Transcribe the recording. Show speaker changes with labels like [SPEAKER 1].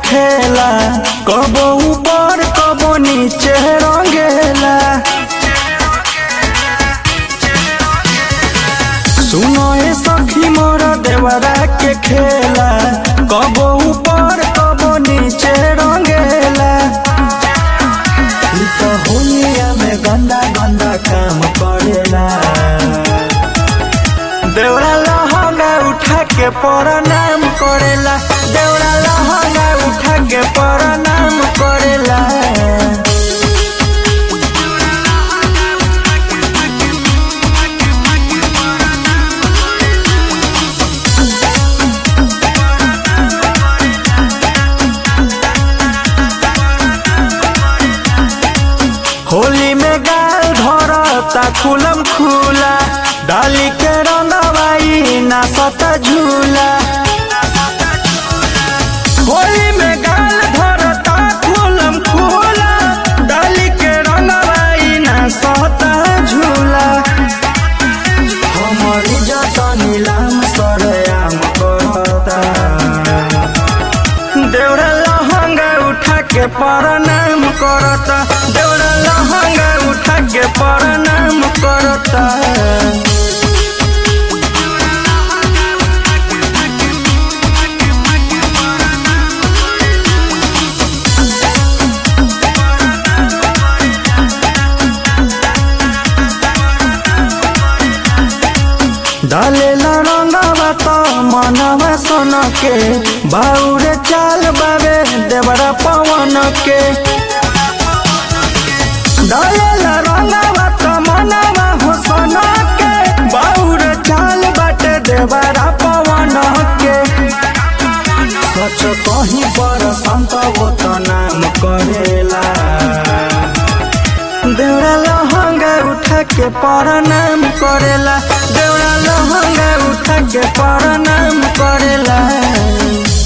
[SPEAKER 1] खेला कबो ऊपर कबो नीचे रंगेला सुनो ए सखी मोर देवरा के खेला कबो ऊपर कबो नीचे रंगेला ई तो होलिया में गंदा गंदा काम करेला देवरा लहंगा उठा के प्रणाम करेला देवरा लहंगा उठा के प्रणाम करेला होली में गाल धरता खुलम खुला डाली के रंगवाई ना सता झूला होली में गाल धरता खुलम खुला डाली के रंगवाई ना सता झूला हमर इज्जत नीलाम सरेआम करता देवरा लहंगा उठा के प्रणाम करता देवरा लहंगा उठा के प्रणाम करता डालेला रंगवा तो मनवा सन के बाउरे चाल बाबे देवरा पवन के डालेला रंगवा तो मनवा हो सन के बाउरे चाल बाटे देवरा पवन के सच कहीं पर संत वो तो नाम करेला देवरा लहंगा उठा के प्रणाम करेला देवरा लहंगा उठा के प्रणाम करेला